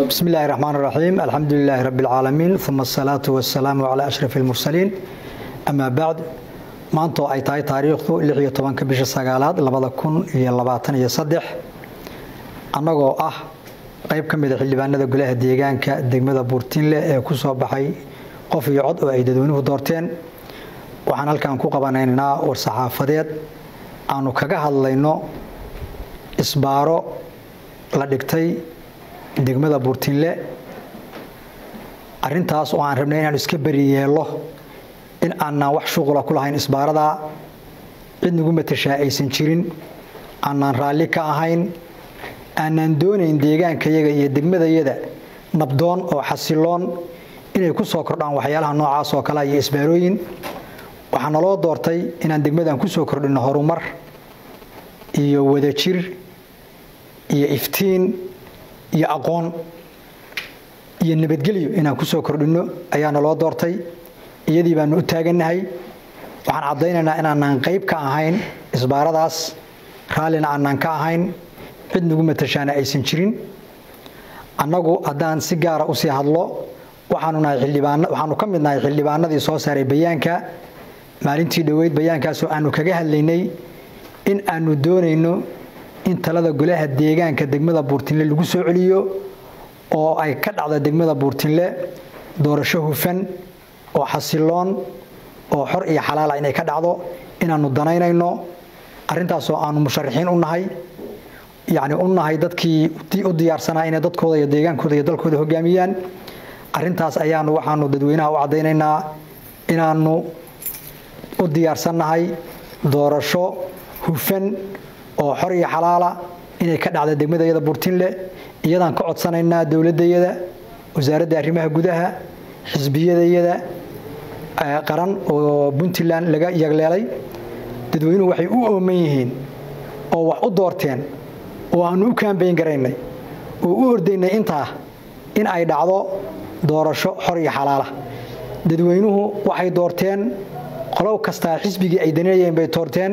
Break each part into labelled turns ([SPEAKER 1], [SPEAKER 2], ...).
[SPEAKER 1] بسم الله الرحمن الرحيم الحمد لله رب العالمين ثم الصلاة والسلام على أشرف المرسلين أما بعد maantoo ay tahay taariikhdu lix iyo tobanka bisha sagaalaad labada kun iyo labaatan iyo saddex annagoo ah qayb ka mida xildhibaanada golaha deegaanka degmada buurtinle ee ku soo baxay qof iyo cod oo ay dadweynuhu doorteen waxaan halkan ku qabanaynaa war-saxaafadeed aanu kaga hadlayno isbaaro la dhigtay degmada buurtinle arintaas oo aan rabnay inaan iska beri yeelo in aanaan wax shuqula ku lahayn isbaaradaa cid nagu matashaa aysan jirin aanaan raalli ka ahayn aanaan doonayn deegaankayaga iyo degmadayada nabdoon oo xasiloon inay ku soo kordhaan waxyaalaha noocaas oo kale iyo isbaarooyin waxaa naloo doortay inaan degmadan ku soo kordhinno horumar iyo wadajir iyo iftiin iyo aqoon iyo nabadgelyo inaan ku soo kordhinno ayaa naloo doortay iyadii baanu u taagannahay waxaan caddaynaynaa inaanaan qayb ka ahayn isbaaradaas raallina aanaan ka ahayn cid nagu matashaana aysan jirin annagu haddaan si gaara usii hadlo waxaanu nahay xildhibaan waxaanu ka mid nahay xildhibaanadii soo saaray bayaanka maalintii dhoweyd bayaankaasoo aanu kaga hadlaynay in aanu doonayno in talada golaha deegaanka degmada buurtinle lagu soo celiyo oo ay ka dhacda degmada buurtinle doorasho hufan oo xasiloon oo xor iyo xalaala inay ka dhacdo inaanu danaynayno arintaasoo aanu musharaxiin u nahay yani u nahay dadkii u diyaarsanaa inay dadkooda iyo deegaankooda iyo dalkooda hogaamiyaan arintaas ayaanu waxaanu dadweynaha u caddaynaynaa inaanu u diyaarsannahay doorasho hufan oo xor iyo xalaala inay ka dhacda degmadayada buurtinle iyadaan ka codsanaynaa dowladayada wasaaradda arrimaha gudaha xisbiyadayada qaran oo puntland laga yagleelay dadweynuhu waxay u ooman yihiin oo wax u doorteen oo aanu u kaambayn garaynay oo u ordaynay intaa in ay dhacdo doorasho xor iyo xalaala dadweynuhu waxay doorteen qolow kastaa xisbigii ay danayeen bay doorteen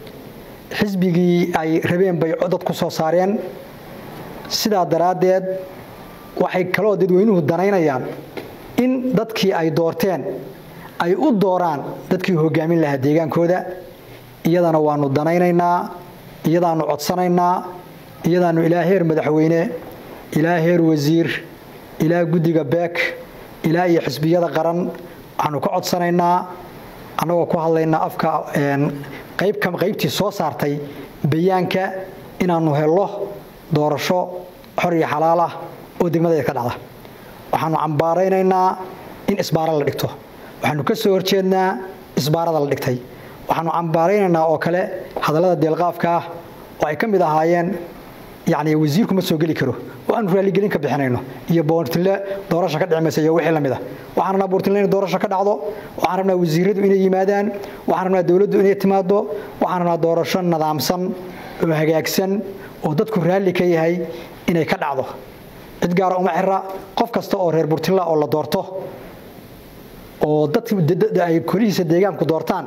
[SPEAKER 1] xisbigii ay rabeen bay dad ku soo saareen sidaa daraaddeed waxay kaloo dadweynuhu danaynayaan in dadkii ay doorteen ay u dooraan dadkii hogaamin lahaa deegaankooda iyadana waanu danaynaynaa iyadaanu codsanaynaa iyadaanu ilaa heer madaxweyne ilaa heer wasiir ilaa guddiga beek ilaa iyo xisbiyada qaran waxaanu ka codsanaynaa annagoo ku hadlaynaa afka qaybtii soo saartay bayaanka inaanu hello doorasho xor iyo xalaal ah oo degmadaeed ka dhacda waxaanu cambaaraynaynaa in isbaaro la dhigto waxaanu ka soo horjeednaa isbaarada la dhigtay waxaanu cambaaraynaynaa oo kale hadallada deelqaafka ah oo ay ka mid ahaayeen yani wasiirku ma soo geli karo oo aanu raaligelin ka bixinayno iyo buurtinle doorasho ka dhicmaysa iyo wixii lamid a waxaan rabnaa buurtinle inay doorasho ka dhacdo waxaan rabnaa wasiiradu inay yimaadaan waxaan rabnaa dowladdu inay timaado waxaan rabnaa doorasho nadaamsan oo hagaagsan oo dadku raalli ka yahay inay ka dhacdo cid gaara uma xira qof kasta oo reer buurtinla oo la doorto oo daday kolihiisa deegaanku doortaan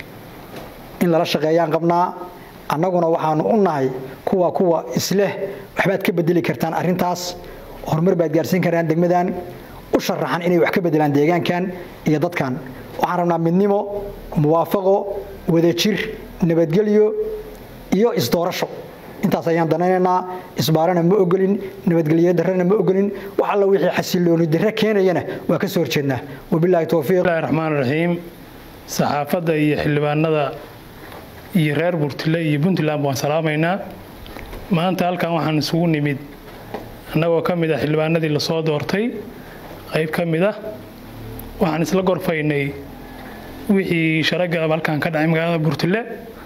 [SPEAKER 1] in lala shaqeeyaan qabnaa annaguna waxaanu u nahay kuwa kuwa isleh waxbaad ka bedeli kartaan arintaas horumar baad gaarsiin karaan degmadan u sharaxan inay wax ka bedelaan deegaankan iyo dadkan waxaan rabnaa midnimo muwaafaqo wadajir nabadgelyo iyo isdoorasho intaas ayaan danaynaynaa isbaarana ma ogolin nabadgelyo darrena ma ogolin wax alla wixii xasilooni darre keenayana waa ka soo horjeednaa wabilaahi towfiiq
[SPEAKER 2] bismillahi raxmaan raxiim saxaafadda iyo xildhibaanada iyo reer buurtile iyo puntland waan salaamaynaa maanta halkan waxaan isugu nimid annagoo ka mid ah xildhibaanadii lasoo doortay qayb ka mid ah waxaan isla gorfaynay wixii sharagab halkan ka dhacay magaalada buurtile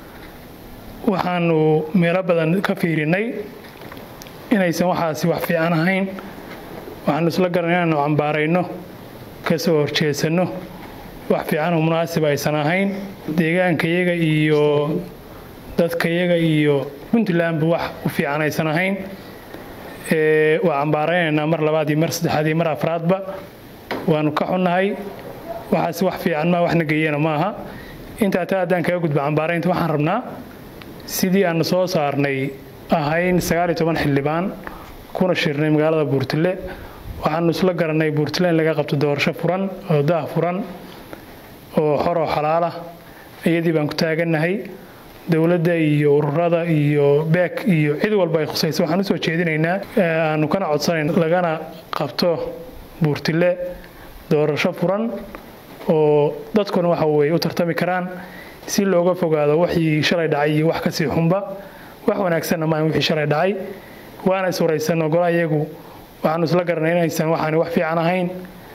[SPEAKER 2] waxaanu meelo badan ka fiirinay inaysan waxaasi wax fiican ahayn waxaanu isla garan inaanu cambaarayno ka soo horjeesanno wax fiican oo munaasib aysan ahayn deegaankayaga iyo dadkayaga iyo puntlandba wax u fiican aysan ahayn waa cambaaraynaynaa mar labaad iyo mar saddexaad iyo mar afraadba waanu ka xunnahay waxaasi wax fiican maa waxna geeyana maaha intaa taa haddaan kaga gudba cambaaraynta waxaan rabnaa sidii aanu soo saarnay ahayn sagaaliyo toban xildhibaan kuna shirnay magaalada buurtile waxaanu isla garanay buurtile in laga qabto doorasho furan oo daah furan oo xoroo xalaala iyadii baan ku taagannahay dowladda iyo ururada iyo beek iyo cid walba ay khusayso waxaan usoo jeedinaynaa aanu kana codsanayn lagana qabto buurtile doorasho furan oo dadkuna waxa weye u tartami karaan si looga fogaado wixii shalay dhacay iyo wax kasii xunba wax wanaagsanna maahan wixii shalay dhacay waana is waraysanno gola iyagu waxaanu isla garanay inaysan waxaani wax fiican ahayn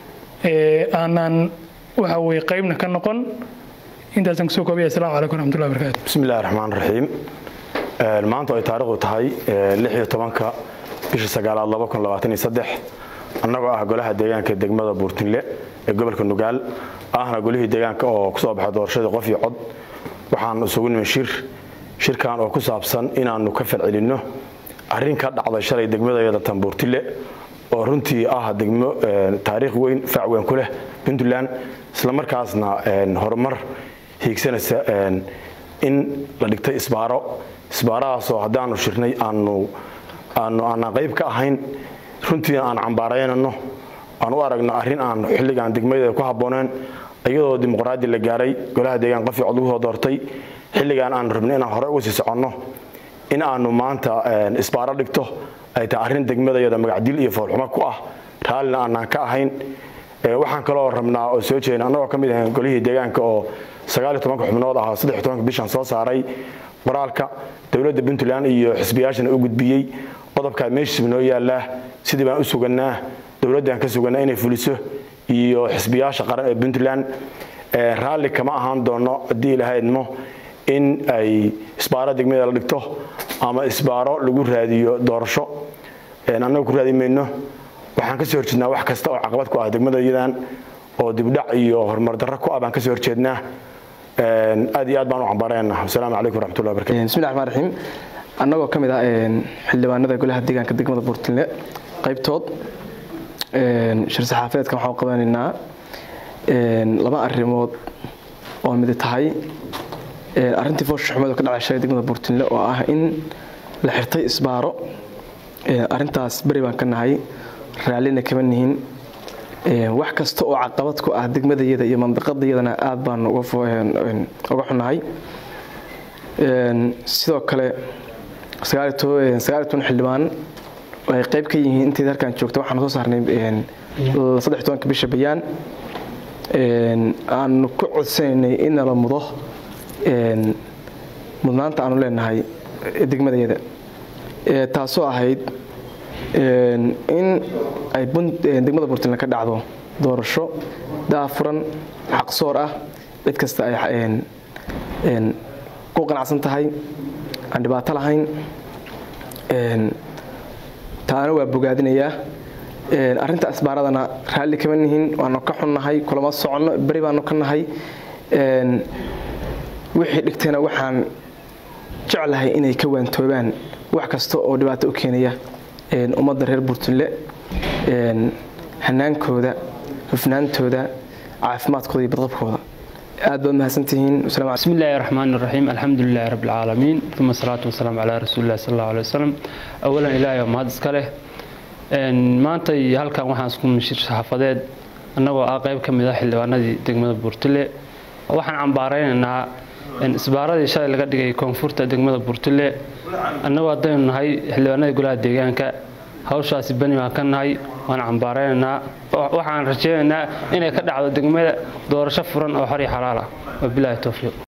[SPEAKER 2] aanaan waxa weye qaybna ka noqon intaasaan kusoo koobaya assalamu calaykum raxmatullahi barakaatu
[SPEAKER 3] bismi illahi raxmaan raxiim maanta ay taariikhdu tahay lix iyo tobanka bisha sagaalaad laba kun labaatan iyo saddex annagoo ah golaha deegaanka degmada buurtinle ee gobolka nugaal ahna golihii deegaanka oo kusoo baxay doorashadii qof iyo cod waxaan isugu nimi shir shirkan oo ku saabsan inaannu ka falcelinno arrin ka dhacday shalay degmadayada tan buurtile oo runtii ah degmo taariikh weyn fac weyn ku leh puntland islamarkaasna horumar hiigsanaysa in la dhigtay isbaaro isbaaradaasoo haddaanu shirnay aanu aanu aanaan qayb ka ahayn runtiina aan cambaaraynano aan u aragno arrin aan xilligaan degmadeeda ku habbooneen iyadoo dimuqraadi la gaaray golaha deegaan qofii cod lagu soo doortay xilligaan aanu rabnay inaan hore uga sii soconno in aanu maanta isbaaro dhigto ay tahay arrin degmadayada magacdil iyo foolxumo ku ah raallina aanaan ka ahayn waxaan kaloo rabnaa oo soo jeedna annagoo ka mid ahayn golihii deegaanka oo sagaaliyo tobanka xubnood ahaa saddex tobanka bishan soo saaray qoraalka dowladda puntland iyo xisbiyaashana u gudbiyey qodobkaa meeshiisba noo yaallaa sidii baan u sugannaa dowladdaan ka sugannaa inay fuliso iyo xisbiyaasha qaran ee puntland raalli kama ahaan doono haddii ilahaydmo in ay isbaaro degmada la dhigto ama isbaaro lagu raadiyo doorasho annaga ku raadi mayno waxaan ka soo horjeednaa wax kasta oo caqabad ku ah degmadayadan oo dibdhac iyo horumar darro ku ah baan ka soo horjeednaa aad iyo aad baan u cambaarayna wasalaamu calaykum waraxmatullahi barakatu
[SPEAKER 4] bismillahi raxmaan raxiim annagoo ka mid ah xildhibaanada golaha deegaanka degmada buurtinle qaybtood shir saxaafeedkan waxaan qabanaynaa laba arrimood oo mid tahay arrintii foosha xumeed oo ka dhacay shalay degmada buurtinle oo ah in la xirtay isbaaro arrintaas beri baan ka nahay raallina kama nihin wax kasta oo caqabad ku ah degmadayada iyo mandaqadayadana aad baan uga xunahay sidoo kale sagaaliyo toban xildhibaan ay qayb ka yihiin intayd halkaan joogta waxaan soo saarnay saddex tobanka bisha bayaan aanu ku codsanaynay in nala mudo mudnaanta aanu leenahay degmadayada taasoo ahayd in ay degmada puntland ka dhacdo doorasho daafuran xaqsoor ah cid kasta ay ku qanacsan tahay aan dhibaato lahayn taana waa bogaadinayaa arrinta asbaaradana raalli kama nihin waanu ka xunnahay kulama soconno beri baanu ka nahay wixii dhigtayna waxaan jeclahay inay ka waantoobaan wax kasta oo dhibaato u keenaya ummadda reer buurtunle hanaankooda hufnaantooda caafimaadkooda iyo badqabkooda aad baad mahadsantihiin
[SPEAKER 5] بسم الله الرحمن الرحيم الحمد لله رب العالمين ثم الصلاة والسلام على رسول الله صلى الله عليه وسلم أولا إلهي ومهد اسكاله maanta iyo halkan waxaan isku mishir saxaafadeed annagoo ah qayb ka mid ah xildhibaanadii degmada buurtile waxaan cambaaraynaynaa isbaaradii shalay laga dhigay koonfurta degmada buurtile annagoo haddaynu nahay xildhibaanadii golaha deegaanka hawshaasi bani baan ka nahay waan cambaaraynaynaa waxaan rajaynaynaa inay ka dhacdo degmada doorasho furan oo xor iyo xalaal ah wabilaahi towfiiq